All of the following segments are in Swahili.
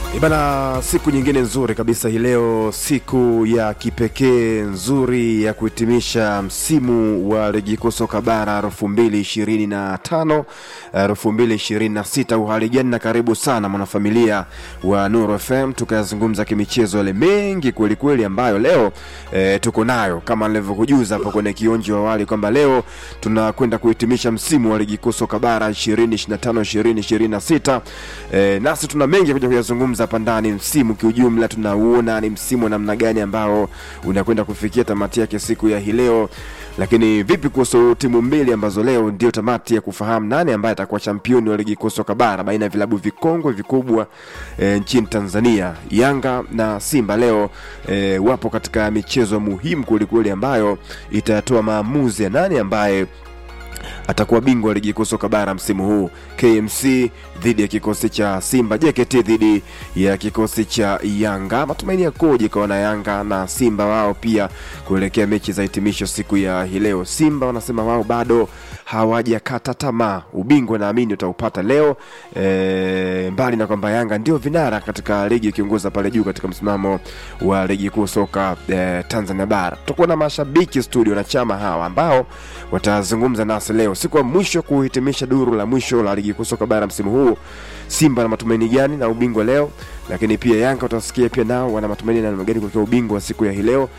Bana, siku nyingine nzuri kabisa hii leo, siku ya kipekee nzuri ya kuhitimisha msimu wa ligi kuu soka bara elfu mbili ishirini na tano elfu mbili ishirini na sita. Uhali gani na karibu sana mwanafamilia wa Nuru FM, tukayazungumza kimichezo yale mengi kwelikweli ambayo leo e, tuko nayo kama nilivyokujuza hapo kwenye kionjo awali kwamba leo tunakwenda kuhitimisha msimu wa ligi kuu soka bara 2025 2026. E, nasi tuna mengi kuja kuyazungumza hapa ndani. Msimu kiujumla tunauona ni msimu wa namna gani ambao unakwenda kufikia tamati yake siku ya hii leo, lakini vipi kuhusu timu mbili ambazo leo ndio tamati ya kufahamu nani ambaye atakuwa championi wa ligi kuu soka bara baina ya vilabu vikongwe vikubwa e, nchini Tanzania. Yanga na Simba leo e, wapo katika michezo muhimu kwelikweli ambayo itatoa maamuzi ya nani ambaye atakuwa bingwa wa ligi kuu soka bara msimu huu. KMC dhidi ya kikosi cha Simba, JKT dhidi ya kikosi cha Yanga. Matumaini yakoje kwa wana Yanga na Simba wao pia kuelekea mechi za hitimisho siku ya hii leo? Simba wanasema wao bado hawajakata tamaa, ubingwa naamini utaupata leo e, mbali na kwamba Yanga ndio vinara katika ligi ikiongoza pale juu katika msimamo wa ligi kuu soka e, Tanzania bara. Tutakuwa na mashabiki studio na chama hawa ambao watazungumza nasi leo siku ya mwisho kuhitimisha duru la mwisho la ligi kuu soka bara msimu huu. Simba na matumaini gani na ubingwa leo, lakini pia Yanga utasikia pia nao wana matumaini na namna gani kuelekea ubingwa wa siku ya hii leo,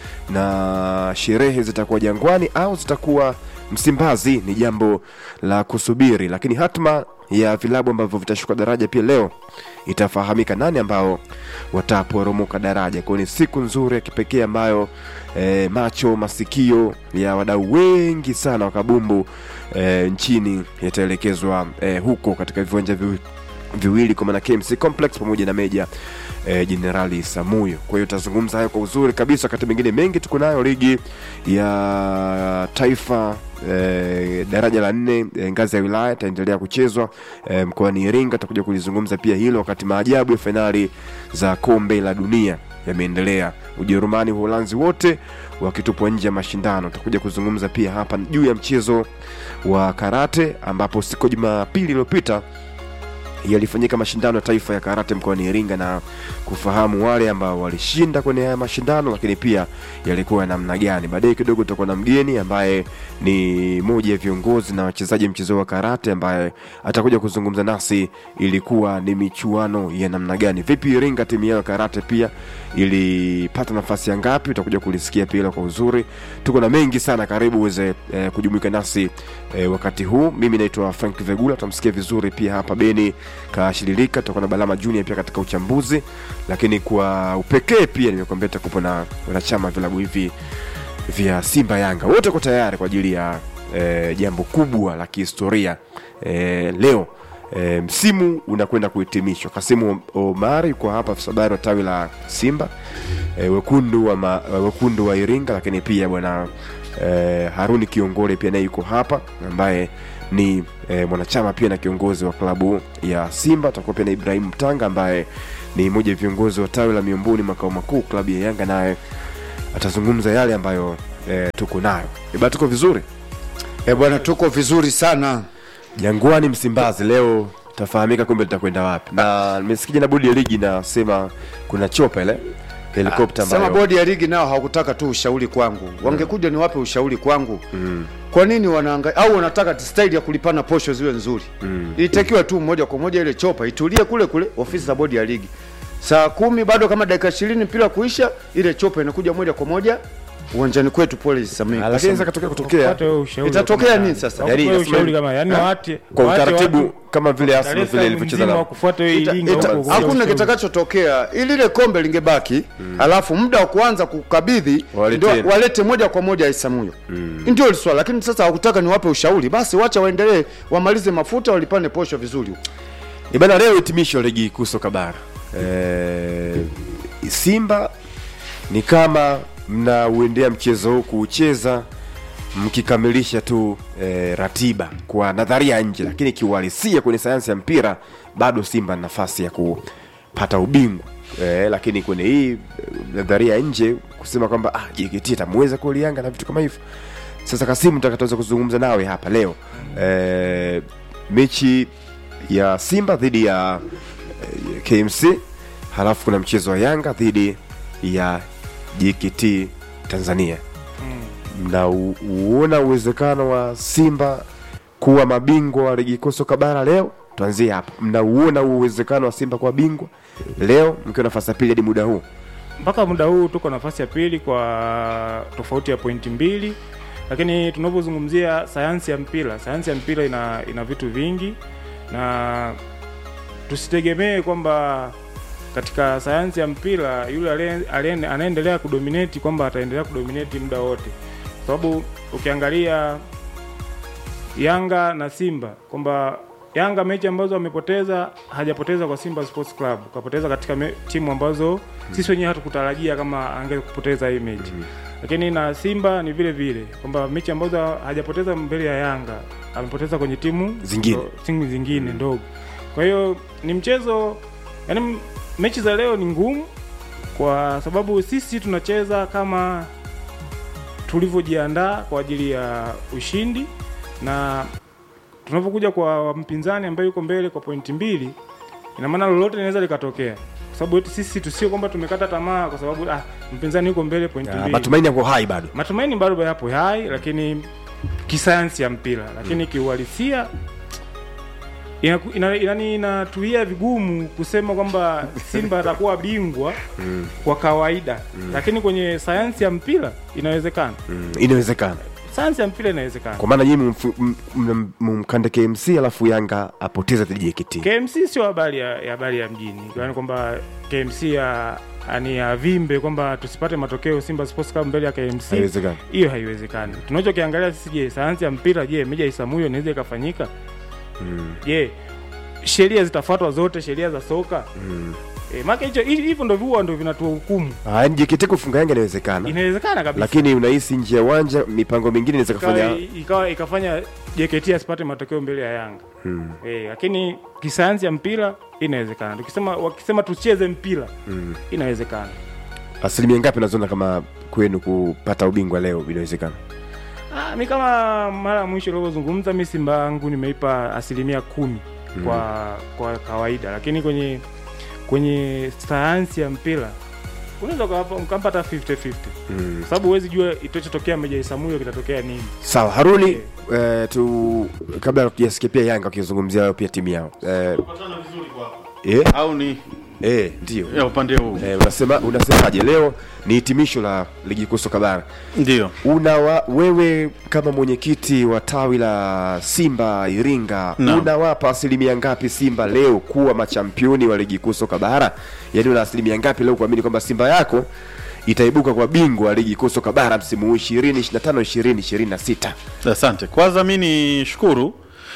na sherehe zitakuwa Jangwani au zitakuwa Msimbazi ni jambo la kusubiri, lakini hatma ya vilabu ambavyo vitashuka daraja pia leo itafahamika nani ambao wataporomoka daraja. Kwa ni siku nzuri ya kipekee ambayo e, macho masikio ya wadau wengi sana wa kabumbu e, nchini yataelekezwa e, huko katika viwanja vi, viwili kwa maana KMC Complex pamoja na Meja Jenerali e, Samuyo. Kwa hiyo tutazungumza hayo kwa uzuri kabisa. Wakati mwingine mengi tuko nayo, ligi ya taifa E, daraja la nne e, ngazi ya wilaya itaendelea kuchezwa e, mkoani Iringa. Tutakuja kulizungumza pia hilo, wakati maajabu ya fainali za kombe la dunia yameendelea. Ujerumani, Uholanzi wote wakitupwa nje ya mashindano. Tutakuja kuzungumza pia hapa juu ya mchezo wa karate, ambapo siku Jumapili iliyopita yalifanyika mashindano ya taifa ya karate mkoani Iringa na kufahamu wale ambao walishinda kwenye haya mashindano, lakini pia yalikuwa namna gani. Baadaye kidogo tutakuwa na mgeni ambaye ni moja ya viongozi na wachezaji mchezo wa karate ambaye atakuja kuzungumza nasi, ilikuwa ni michuano ya namna gani, vipi Iringa timu yao ya karate pia ilipata nafasi ya ngapi, utakuja kulisikia pia kwa uzuri. Tuko na mengi sana, karibu uweze eh, kujumuika nasi eh, wakati huu. Mimi naitwa Frank Vegula, tutamsikia vizuri pia hapa Beni kashililika tutakuwa na Balama Junior pia katika uchambuzi, lakini kwa upekee pia nimekuambia tutakuwa na wanachama vilabu hivi vya Simba Yanga, wote wako tayari kwa ajili ya e, jambo kubwa la kihistoria e, leo e, msimu unakwenda kuhitimishwa. Kasimu Omari yuko hapa, afisa habari wa tawi la Simba e, wekundu wa ma, wekundu wa Iringa, lakini pia bwana e, Haruni Kiongole pia naye yuko hapa ambaye ni e, mwanachama pia na kiongozi wa klabu ya Simba. Tutakuwa pia na Ibrahim Mtanga ambaye ni mmoja ya viongozi wa tawi la Miomboni makao makuu klabu ya Yanga, naye atazungumza yale ambayo e, tuko nayo. Eba, tuko vizuri e bwana, tuko vizuri sana. Jangwani Msimbazi leo tafahamika kumbe litakwenda wapi, na nimesikia na bodi ya ligi nasema kuna chopa ile helikopta Sema bodi ya ligi nao hawakutaka tu ushauri kwangu, wangekuja mm. niwape ushauri kwangu mm. Kwa nini wanaanga au wanataka staili ya kulipana posho ziwe nzuri mm. Ilitakiwa tu moja kwa moja ile chopa itulie kule kule ofisi za bodi ya ligi, saa kumi bado kama dakika ishirini mpira kuisha, ile chopa inakuja moja kwa moja uwanjani kwetu pole Samia. Lakini sasa katokea kutokea itatokea nini sasa? Yaani, Yaani ushauri kama yani wate kwa wate utaratibu watu- kama vile Arsenal Dar es vile Salaam ilivyocheza mzima na wakufuata hiyo Ita- Iringa ita- huko kwa hakuna ushauri. kitakachotokea ili ile kombe lingebaki alafu muda wa kuanza kukabidhi Waleteni. ndio walete moja kwa moja Isamuyo ndio ile swala, lakini sasa hawakutaka niwape ushauri, basi wacha waendelee wamalize mafuta walipane posho vizuri. Ni bana leo hitimisho la ligi kuu soka bara. E, Simba ni kama mnauendea mchezo huu kuucheza mkikamilisha tu e, ratiba kwa nadharia nje, lakini kiuhalisia kwenye sayansi ya mpira bado Simba na nafasi ya kupata ubingwa e, lakini kwenye hii eh, nadharia nje kusema kwamba ah, JKT itamweza kweli Yanga na vitu kama hivyo. Sasa Kasimu, tutakataweza kuzungumza nawe hapa leo e, mechi ya Simba dhidi ya eh, KMC halafu kuna mchezo wa Yanga dhidi ya JKT Tanzania. Mnauona uwezekano wa Simba kuwa mabingwa wa ligi kuu soka bara leo? Tuanzie hapo. Mnauona uwezekano wa Simba kuwa bingwa leo mkiwa nafasi ya pili hadi muda huu? mpaka muda huu tuko nafasi ya pili kwa tofauti ya pointi mbili, lakini tunapozungumzia sayansi ya mpira, sayansi ya mpira ina, ina vitu vingi na tusitegemee kwamba katika sayansi ya mpira yule aliye- aliye- anaendelea kudominate kwamba ataendelea kudominate muda wote, kwa sababu ukiangalia Yanga na Simba kwamba Yanga mechi ambazo amepoteza hajapoteza kwa Simba Sports Club, kapoteza katika me, timu ambazo sisi wenyewe hatukutarajia kama angekupoteza hii mechi lakini na Simba ni vile vile kwamba mechi ambazo hajapoteza mbele ya Yanga amepoteza kwenye timu Zingine. ndo- timu zingine ndogo. Kwa hiyo ni mchezo yani, mechi za leo ni ngumu kwa sababu sisi tunacheza kama tulivyojiandaa kwa ajili ya ushindi, na tunapokuja kwa mpinzani ambaye yuko mbele kwa pointi mbili, ina maana lolote linaweza likatokea, kwa sababu eti sisi tusio kwamba tumekata tamaa kwa sababu ah, mpinzani yuko mbele pointi Ah, mbili. Matumaini yako hai bado. Matumaini bado yapo hai, lakini kisayansi ya mpira, lakini kiuhalisia inaku- ina- inani inatuia vigumu kusema kwamba Simba atakuwa bingwa kwa kawaida, lakini kwenye sayansi ya mpira inawezekana. Mm, inawezekana. Sayansi ya mpira inawezekana. Kwa maana nyinyi mfu- m- m- mumkande KMC alafu Yanga apoteze dhidi ya JKT. KMC sio habari ya, ya habari ya mjini, yaani kwamba KMC ya ani avimbe kwamba tusipate matokeo Simba Sports Club mbele ya KMC. Haiwezekani. hiyo haiwezekani. Tunachokiangalia sisi, je, sayansi ya mpira, je, meja Isamuyo inaweza ikafanyika? Je, sheria zitafuatwa zote, sheria za soka? E, maka hicho hivi- hivyo ndo huwa ndo vinatuhukumu. Ah, yaani JKT kufunga Yanga inawezekana. Inawezekana kabisa Lakini unahisi nje ya uwanja mipango mingine inaweza ikawa, kufanya ikawa ikafanya JKT asipate matokeo mbele ya Yanga Mm. e, lakini kisayansi ya mpira inawezekana. Tukisema wakisema tucheze mpira inawezekana. asilimia ngapi naziona kama kwenu kupata ubingwa leo inawezekana? Ah, mi kama mara ya mwisho ulivyozungumza, mi Simba yangu nimeipa asilimia kumi kwa kwa kawaida, lakini kwenye kwenye sayansi ya mpira unaweza ukawapa- ukampata 50-50 kwa sababu huwezi jua itachotokea Meja Isamuyo kitatokea nini. Sawa, Haruni eh, tu kabla tujasikia pia Yanga wakizungumzia wao pia timu yao eh, eh, au ni eh, ndio ya upande huu eh, unasema unasemaje leo ni hitimisho la ligi kuu soka bara ndio una wa, wewe kama mwenyekiti wa tawi la Simba Iringa Naam. unawapa asilimia ngapi Simba leo kuwa machampioni wa ligi kuu soka bara? Yaani una asilimia ngapi leo kuamini kwamba Simba yako itaibuka kwa bingwa wa ligi kuu soka bara msimu huu 2025 2026? asante kwanza mi ni shukuru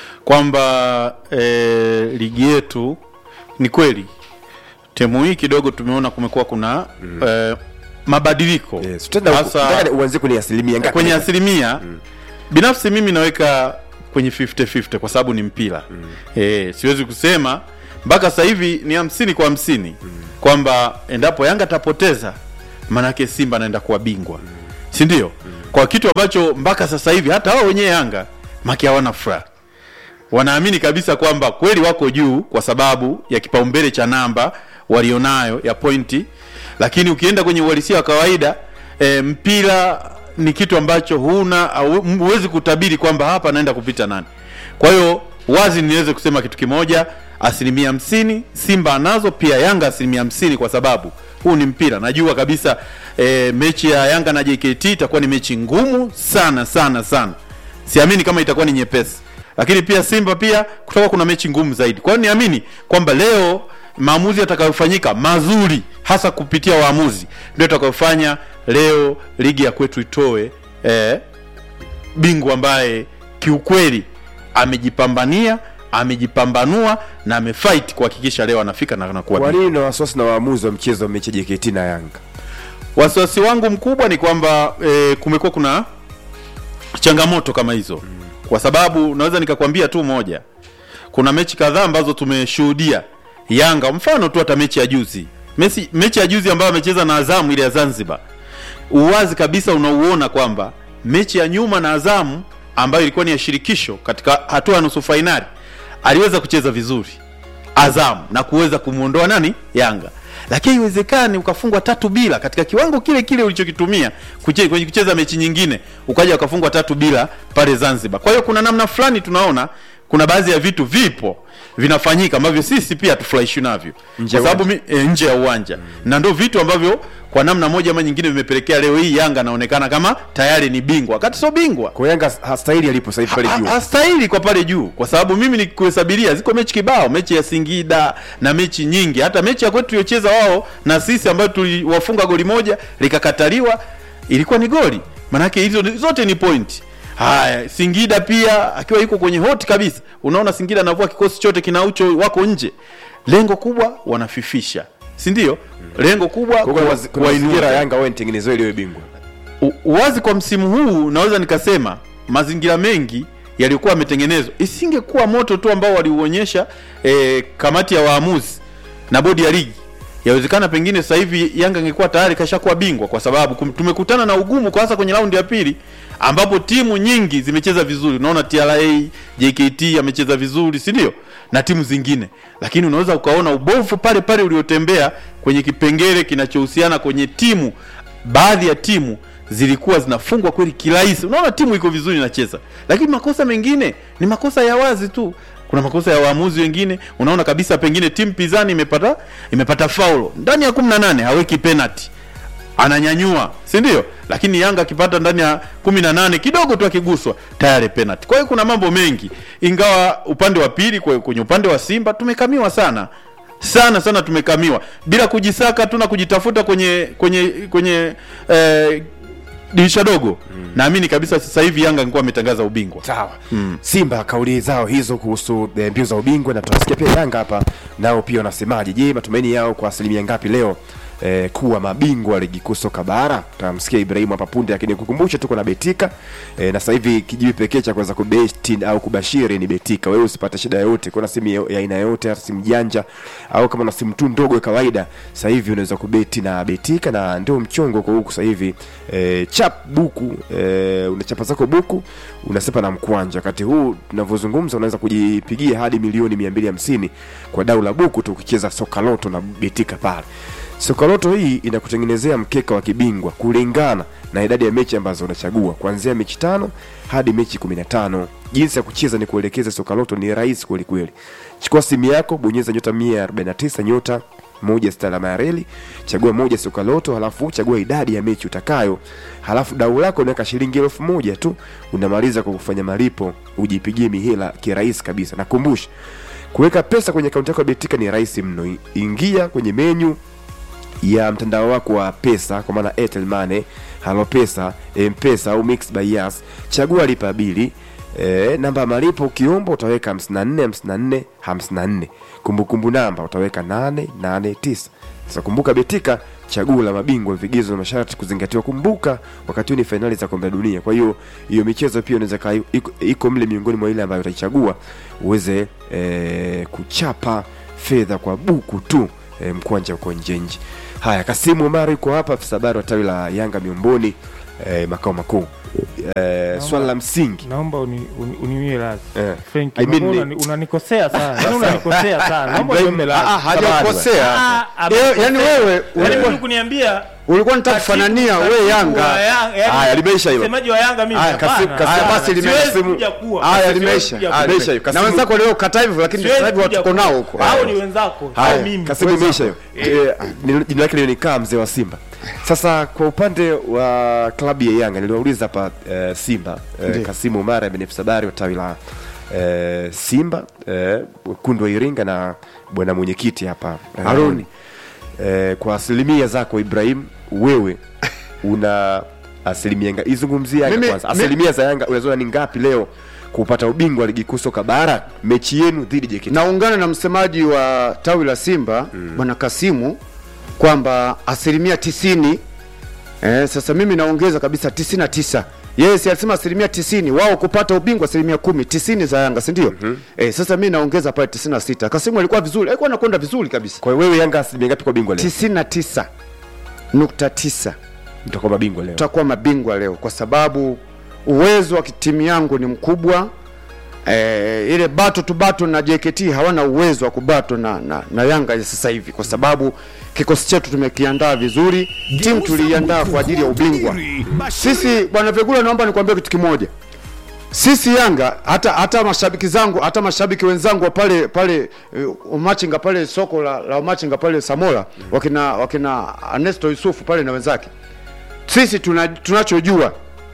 kwamba e, ligi yetu ni kweli temu hii kidogo tumeona kumekuwa kuna mm. e, mabadiliko Yes. Tena Hasa- nataka uanze kwenye asilimia ngapi? kwenye asilimia binafsi mimi naweka kwenye 50-50 kwa sababu ni mpira mm. e, siwezi kusema mpaka sasa hivi ni hamsini kwa hamsini mm. kwamba endapo yanga atapoteza maanake simba anaenda kuwa bingwa mm. si ndio mm. kwa kitu ambacho mpaka sasa hivi hata wao wenyewe yanga maki hawana furaha wanaamini kabisa kwamba kweli wako juu kwa sababu ya kipaumbele cha namba walionayo ya pointi lakini ukienda kwenye uhalisia wa kawaida e, mpira ni kitu ambacho huna au- huwezi kutabiri kwamba hapa naenda kupita nani kwa hiyo wazi niweze kusema kitu kimoja asilimia hamsini simba anazo pia yanga asilimia hamsini kwa sababu huu ni mpira najua kabisa e, mechi ya yanga na jkt itakuwa ni mechi ngumu sana sana sana siamini kama itakuwa ni nyepesi lakini pia simba pia kutakuwa kuna mechi ngumu zaidi kwa hiyo niamini kwamba leo maamuzi yatakayofanyika mazuri hasa kupitia waamuzi ndio itakayofanya leo ligi ya kwetu itoe eh, bingwa ambaye kiukweli amejipambania amejipambanua na amefight kuhakikisha leo anafika na anakuwa Kwa bingwa. nini na wasiwasi na waamuzi wa mchezo wa mechi ya JKT na Yanga? wasiwasi wangu mkubwa ni kwamba e, kumekuwa kuna changamoto kama hizo kwa sababu naweza nikakwambia tu moja kuna mechi kadhaa ambazo tumeshuhudia yanga mfano tu hata mechi ya juzi mechi, mechi ya juzi ambayo amecheza na azamu ile ya zanzibar uwazi kabisa unauona kwamba mechi ya nyuma na azamu ambayo ilikuwa ni ya shirikisho katika hatua ya nusu fainali aliweza kucheza vizuri Azam na kuweza kumwondoa nani Yanga, lakini haiwezekani ukafungwa tatu bila katika kiwango kile kile ulichokitumia kuche, kwenye kucheza mechi nyingine ukaja ukafungwa tatu bila pale Zanzibar. Kwa hiyo kuna namna fulani tunaona kuna baadhi ya vitu vipo vinafanyika ambavyo sisi pia hatufurahishwi navyo Nje kwa ya sababu mi- e, nje ya uwanja na ndio vitu ambavyo kwa namna moja ama nyingine vimepelekea leo hii Yanga anaonekana kama tayari ni bingwa wakati sio bingwa kwa Yanga hastahili alipo sasa hivi pale Ha- juu hastahili kwa pale juu kwa sababu mimi nikuhesabiria ziko mechi kibao mechi ya Singida na mechi nyingi hata mechi ya kwetu tuliocheza wao na sisi ambayo tuliwafunga goli moja likakataliwa ilikuwa ni goli manake hizo ni- zote ni point haya Singida pia akiwa yuko kwenye hot kabisa unaona Singida anavua kikosi chote kinaucho wako nje lengo kubwa wanafifisha si ndio lengo kubwa Kwa hiyo kuna kuwa- mazi- kuna kuwainua mazingira ya Yanga wao nitengenezewe ili iwe bingwa U- uwazi kwa msimu huu naweza nikasema mazingira mengi yaliyokuwa yametengenezwa isingekuwa moto tu ambao waliuonyesha eh, kamati ya waamuzi na bodi ya ligi yawezekana pengine sasa hivi Yanga ingekuwa tayari kashakuwa bingwa kwa sababu kum- tumekutana na ugumu kwa hasa kwenye raundi ya pili ambapo timu nyingi zimecheza vizuri unaona TRA JKT amecheza vizuri si ndio na timu zingine lakini unaweza ukaona ubovu pale pale uliotembea kwenye kipengele kinachohusiana kwenye timu baadhi ya timu zilikuwa zinafungwa kweli kirahisi unaona timu iko vizuri inacheza lakini makosa mengine ni makosa ya wazi tu kuna makosa ya waamuzi wengine unaona kabisa pengine timu pinzani imepata imepata faulo ndani ya 18 haweki penalty ananyanyua si ndio lakini yanga akipata ndani ya 18 kidogo tu akiguswa tayari penalty kwa hiyo kuna mambo mengi ingawa upande wa pili kwe- kwenye upande wa simba tumekamiwa sana sana sana tumekamiwa bila kujisaka tu na kujitafuta kwenye kwenye kwenye eh, dirisha dogo naamini kabisa sasa hivi yanga angekuwa ametangaza ubingwa sawa Simba kauli zao hizo kuhusu eh, mbio za ubingwa na tutasikia pia Yanga hapa nao pia wanasemaje je matumaini yao kwa asilimia ngapi leo eh, kuwa mabingwa wa ligi kuu soka bara tutamsikia Ibrahimu hapa punde lakini kukumbusha tuko na Betika eh, na sasa hivi kijiwi pekee cha kuweza kubeti au kubashiri ni Betika wewe usipate shida yoyote kuna simu ya ya aina yoyote hata simu janja au kama na simu tu ndogo ya kawaida sasa hivi unaweza kubeti na Betika na ndio mchongo kwa huku sasa hivi eh, chap buku eh, unachapa zako buku unasepa na mkwanja wakati huu tunavyozungumza unaweza kujipigia hadi milioni 250 kwa dau la buku tu ukicheza soka loto na betika pale soka loto hii inakutengenezea mkeka wa kibingwa kulingana na idadi ya mechi ambazo unachagua kuanzia mechi tano hadi mechi 15 jinsi ya kucheza ni kuelekeza soka loto ni rahisi kweli kweli chukua simu yako bonyeza nyota 149 nyota moja sita alama ya reli chagua moja soka loto halafu chagua idadi ya mechi utakayo halafu dau lako unaweka shilingi elfu moja tu unamaliza kwa kufanya malipo ujipigie mihela kirahisi kabisa nakumbusha kuweka pesa kwenye akaunti yako ya betika ni rahisi mno I- ingia kwenye menyu ya mtandao wako wa pesa kwa maana Airtel Money, Halo Pesa, M-Pesa au Mix by Yas. Chagua lipa bili. E, namba ya malipo ukiomba utaweka 54 54 54. Kumbukumbu namba utaweka 889. Sasa kumbuka Betika chaguo la mabingwa, vigezo na masharti kuzingatiwa. Kumbuka wakati huu ni fainali za kombe la dunia, kwa hiyo hiyo michezo pia inaweza kaa iko, iko mle miongoni mwa ile ambayo utaichagua uweze e, kuchapa fedha kwa buku tu e, mkwanja uko njenji haya kasimu omari yuko hapa afisa habari wa tawi la yanga miomboni e, makao makuu e, swala la msingi naomba uni- uni- uniwie radhi Eh. Frank, I mean unakuwa ni- unani- unanikosea sana Yaani unanikosea sana naomba Ibrahim, uniwie Ah, radhi ah, hajakosea Ah, ah, Eh, yani wewe Yaani ulikuwa mtu kuniambia ulikuwa unataka kufanania katibu- we katibu wa Yanga Yanga, yaani Haya, limeisha hilo. msemaji wa Yanga mimi Haya, kasi- hapana, kasi- hapana. basi limeisha. Siwezi kuja kuwa. haya Siwezi limeisha kuja Haya, kuwa. limeisha hiyo. na Kasimu- wenzako leo kata hivyo lakini Siwezi sasa hivi kuja watuko kuwa. nao huko hao ni wenzako sio haya mimi kasimu imeisha hiyo Eh, ni- jina lake lionikaa mzee wa simba sasa kwa upande wa klabu ya yanga niliwauliza hapa eh, simba eh, Ndiyo. kasimu umara benefisa habari wa tawi la eh, simba eh, kundu wa iringa na bwana mwenyekiti hapa eh, Haruni. eh, kwa asilimia zako ibrahim wewe una asilimia nga izungumzia yanga Mimi- kwanza mi- asilimia za yanga unaziona ni ngapi leo kupata ubingwa wa ligi kuu soka bara mechi yenu dhidi ya JKT naungana na msemaji wa tawi la simba bwana kasimu kwamba asilimia tisini eh, sasa mimi naongeza kabisa tisini na tisa yeye si alisema asilimia tisini wao kupata ubingwa asilimia kumi tisini za yanga sindio mm-hmm. eh, sasa mi naongeza pale tisini na sita kasimu alikuwa vizuri alikuwa anakwenda vizuri kabisa kwa hiyo wewe yanga asilimia ngapi kwa bingwa leo tisini na tisa nukta tisa mtakuwa mabingwa leo tutakuwa mabingwa leo kwa sababu uwezo wa timu yangu ni mkubwa eh, ile bato tu bato na JKT hawana uwezo wa kubato na, na, na Yanga ya sasa hivi, kwa sababu kikosi chetu tumekiandaa vizuri, timu tuliiandaa kwa ajili ya ubingwa. Sisi bwana Vegula, naomba nikwambie kitu kimoja sisi Yanga hata hata mashabiki zangu hata mashabiki wenzangu wa pale pale uh, Umachinga pale soko la, la Umachinga pale Samora wakina wakina Ernesto Yusufu pale na wenzake, sisi tuna, tunachojua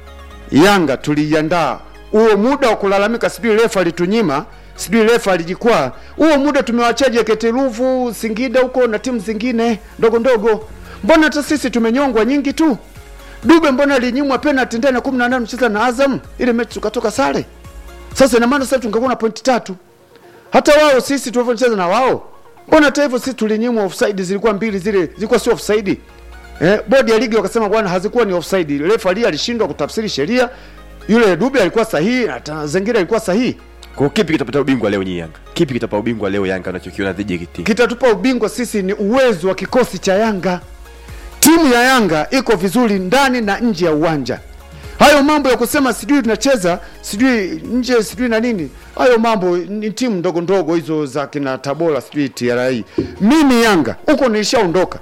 Yanga tuliiandaa huo muda wa kulalamika, sijui refa alitunyima, sijui refa alijikwaa. Huo muda tumewachia JKT Ruvu, Singida huko na timu zingine ndogo ndogo. Mbona hata sisi tumenyongwa nyingi tu? Dube mbona alinyimwa penalty ndani ya 18 mcheza na Azam, ile mechi tukatoka sare. Sasa ina maana sasa tungekuwa na pointi tatu. Hata wao sisi tulivyocheza na wao, mbona hata hivyo sisi tulinyimwa offside, zilikuwa mbili zile, zilikuwa sio offside. Eh, bodi ya ligi wakasema bwana hazikuwa ni offside. Refa alishindwa kutafsiri sheria. Yule Dube alikuwa sahihi na Zengira alikuwa sahihi. Kwa kipi kitapata ubingwa leo nyi Yanga? Kipi kitapa ubingwa leo Yanga unachokiona dhidi ya JKT? Kitatupa ubingwa sisi ni uwezo wa kikosi cha Yanga. Timu ya Yanga iko vizuri ndani na nje ya uwanja. Hayo mambo ya kusema sijui tunacheza sijui nje sijui na nini, hayo mambo ni timu ndogo ndogo hizo za kina Tabora sijui TRA. Mimi Yanga huko nilishaondoka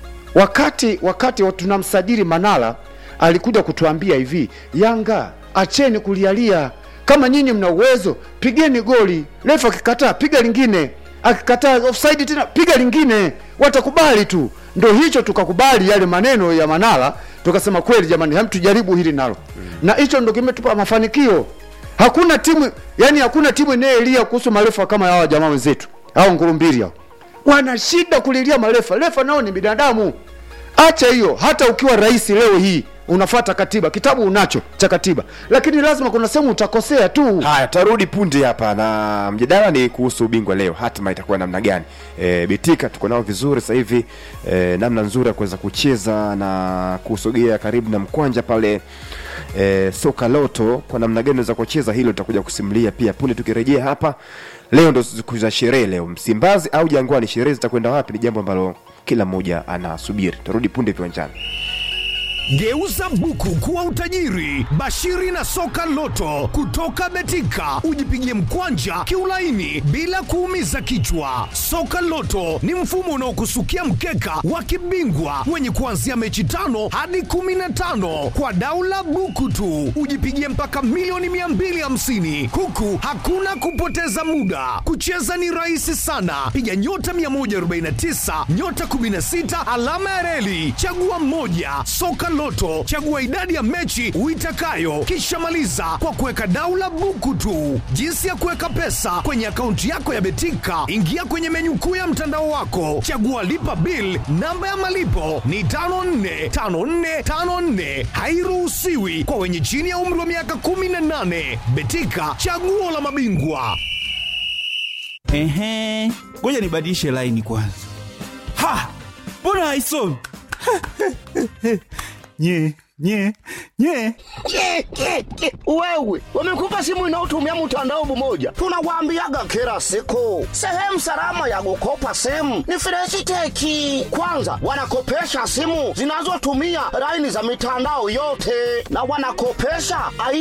wakati wakati wa tunamsajili Manala alikuja kutuambia hivi, Yanga acheni kulialia, kama nyinyi mna uwezo pigeni goli, refa akikataa piga lingine, akikataa offside tena piga lingine, watakubali tu. Ndo hicho tukakubali yale maneno ya Manala, tukasema kweli jamani, hem tujaribu hili nalo, na hicho ndo kimetupa mafanikio. Hakuna timu yani, hakuna timu inayelia kuhusu marefa kama hawa jamaa wenzetu hao ngurumbili hao, wana shida kulilia marefa. Refa nao ni binadamu. Acha hiyo, hata ukiwa rais leo hii unafata katiba, kitabu unacho cha katiba, lakini lazima kuna sehemu utakosea tu. Haya, tarudi punde hapa na mjadala ni kuhusu ubingwa leo, hatima itakuwa namna gani? E, Betika tuko nao vizuri sasa hivi e, namna nzuri ya kuweza kucheza na kusogea karibu na mkwanja pale e, soka loto, kwa namna gani unaweza kucheza hilo tutakuja kusimulia pia punde tukirejea hapa. Leo ndo siku za sherehe, leo Msimbazi au Jangwani, sherehe zitakwenda wapi? Ni jambo ambalo kila mmoja anasubiri. Tarudi punde viwanjani. Geuza buku kuwa utajiri. Bashiri na soka loto kutoka Betika, ujipigie mkwanja kiulaini bila kuumiza kichwa. Soka loto ni mfumo unaokusukia mkeka wa kibingwa wenye kuanzia mechi tano hadi kumi na tano kwa daula buku tu, ujipigie mpaka milioni 250 huku hakuna kupoteza muda. Kucheza ni rahisi sana, piga nyota 149 nyota 16 alama ya reli, chagua mmoja. Soka Loto, chagua idadi ya mechi uitakayo, kisha maliza kwa kuweka daula buku tu. Jinsi ya kuweka pesa kwenye akaunti yako ya Betika, ingia kwenye menyu kuu ya mtandao wako, chagua lipa bill. Namba ya malipo ni 545454, hairuhusiwi kwa wenye chini ya umri wa miaka 18. Betika, chaguo la mabingwa. Ehe, ngoja nibadilishe laini kwanza. Ha, mbona haisomi? nye nye nye Ke, ke, ke. Wewe wamekupa simu inayotumia mtandao mmoja, tunawaambiaga kila siku, sehemu salama ya kukopa simu ni Freshiteki. Kwanza wanakopesha simu zinazotumia laini za mitandao yote, na wanakopesha aina